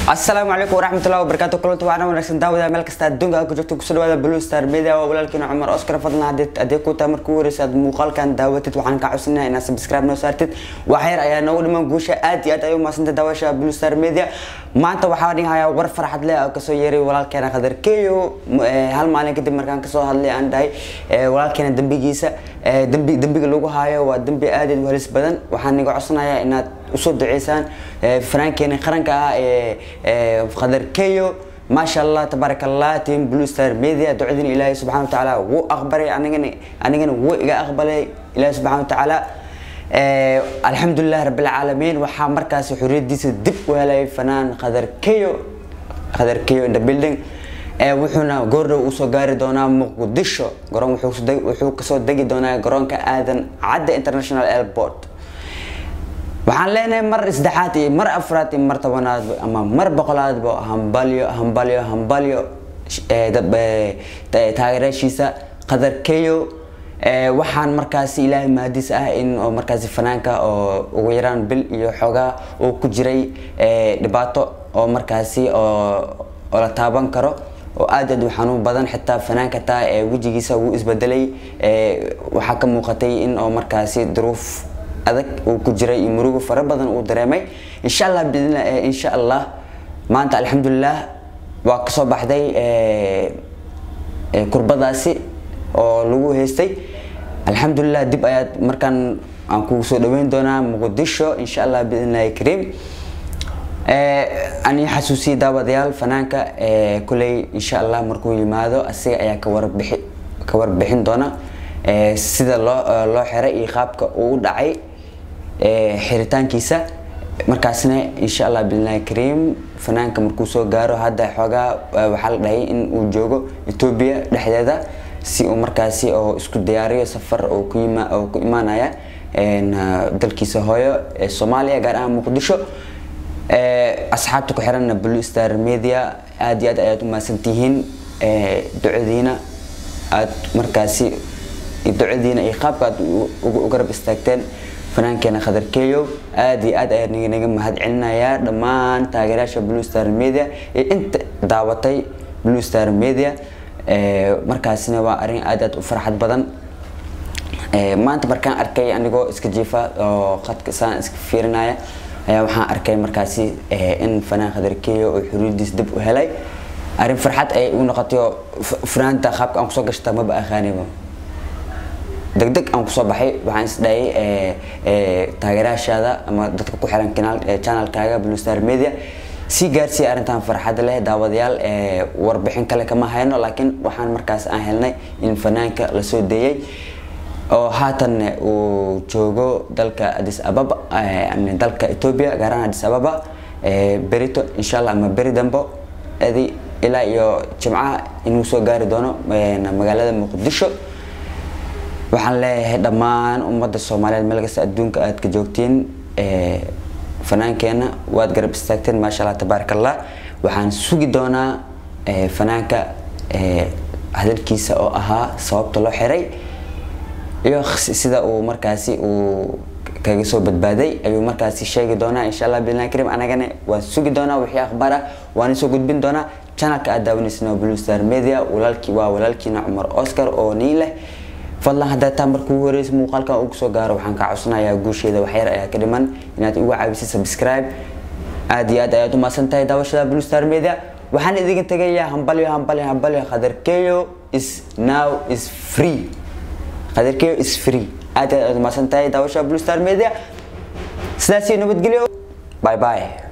asalaamu calaykum waraxmatullahi wabarakaatu kulanti waxaana wanaagsan daawada meel kasta adduunka aad ku joogto kusoo dhawaada blue star media waa walaalkiina cumar oscar fadlan haddii haddii ku tahay markii ugu horeysa aad muuqaalkan daawatid waxaan kaa codsanaya inaad subscribe noo saartid wax yar ayaa noogu dhiman guusha aad iyo aad ay u mahadsantay daawasha blue star media maanta waxaa dhigahayaa war farxad leh oo kasoo yeeray walaalkeena khadar keyo hal maalin kadib markaan kasoo hadlay aan dhahay walaalkeena dembigiisa dembi dembiga lagu haayo waa dembi aad u halis badan waxaan niga codsanayaa inaad usoo duceysaan fanaankeena qaranka ah ee khadar keyo maasha allah tabaaraka allah team blue star media ducadina ilaahay subxaana watacaala wuu aqbalay anigana anigana wuu iga aqbalay ilaahay subxaana watacaala alxamdulilah rabbilcaalamiin waxaa markaasi xoriyadiisa dib u helay fanaan khadar keyo khadar keyo in the building wuxuuna goordhow usoo gaari doonaa muqdisho garoon wuxuu kasoo degi doonaa garoonka aadan cadda international airport waxaan leenahay mar saddexaad iyo mar afraad iyo mar tobanaad ama mar boqolaadba hambalyo hambalyo hambalyo taageeraashiisa qadar keyo waxaan markaasi ilaahay mahadiis ah in oo markaasi fanaanka oo ugu yaraan bil iyo xoogaa uu ku jiray dhibaato oo markaasi oo oo la taaban karo oo aad aad u xanuun badan xitaa fanaanka taa ee wejigiisa wuu isbedelay waxaa ka muuqatay in oo markaasi duruuf adag uu ku jiray iyo murugo fara badan uu dareemay insha allah insha allah maanta alxamdulilah waa kasoo baxday kurbadaasi oo lagu haystay alxamdulilah dib ayaad markaan aan kugu soo dhaweyn doonaa muqdisho insha allah biidnillahi kariim ani xasuusiyay daawadayaal fanaanka kuley insha allah markuu yimaado asiga ayaa ka warbixi ka warbixin doona sida loo loo xiray iyo qaabka uu u dhacay xiritaankiisa markaasna insha allah biidnillahi kariim fanaanka markuu soo gaaro hadda xoogaa waxaa la dhahay in uu joogo etoobiya dhexdeeda si uu markaasi oo isku diyaariyo safar oo ku yima oo ku imaanaya dalkiisa hooyo ee soomaaliya gaar ahaan muqdisho asxaabta ku xiranna blue star media aad iyo aad ayaad u mahadsantihiin ducadiina aad markaasi ducadiina iyo qaabka aad u garab istaagteen fanaankeena khadar keyo aad iyo aad ayaa naga mahad celinayaa dhammaan taageerayaasha blue star media iyo inta daawatay blue star media markaasina waa arrin aad aad u farxad badan maanta markaan arkay anigoo iska jiifa oo khadka saan iska fiirinaya ayaa waxaan arkay markaasi in fanaan khadar keyo oo xuriyadiis dib u helay arrin farxad ay u noqotay oo fanaanta qaabka aan kusoo gashtaa maba aqaaniba degdeg aan kusoo baxay waxaan isdhayay taageerayaashaada ama dadka ku xiran channelkaaga blue star media sii gaarsiiya arrintan farxadda leh daawadayaal warbixin kale kama hayno laakiin waxaan markaas aan helnay in fanaanka la soo deeyay oo haatan uu joogo dalka addis ababa dalka ethiopia gaar ahaan addis ababa berito insha allah ama beri dambo adi ilaa iyo jimcaha inuu soo gaari doono magaalada muqdisho waxaan leeyahay dhammaan ummadda soomaaliyeed meel kasta adduunka aad ka joogtiin fanaankeena waad garab istaagteen maasha allah tabaaraka allah waxaan sugi doonaa fanaanka hadalkiisa oo ahaa sababta loo xiray iyo sida uu markaasi uu kaga soo badbaaday ayuu markaasi sheegi doonaa insha allah billahi karim anagana waan sugi doonaa wixii akhbaar ah waan soo gudbin doonaa channelka aad daawanaysan blue star media walaalkii waa walaalkiina cumar oscar oo nii leh fadlan haddaa taa markuu ugu horeysa muuqaalkan uu kusoo gaaro waxaan kaa codsanayaa guusheeda waxyar ayaa ka dhiman inaad igu caawisay subscribe aad iyo aad ayaad u mahadsan tahay daawashada blue star media waxaan idinka tegayaa hambalyo hambalyo hambalyo khadar keyo is now is free khadar keyo is free aad iyo aad ayaad u mahadsan tahay daawashada blue star media sidaas iyo nabadgelyo bye bye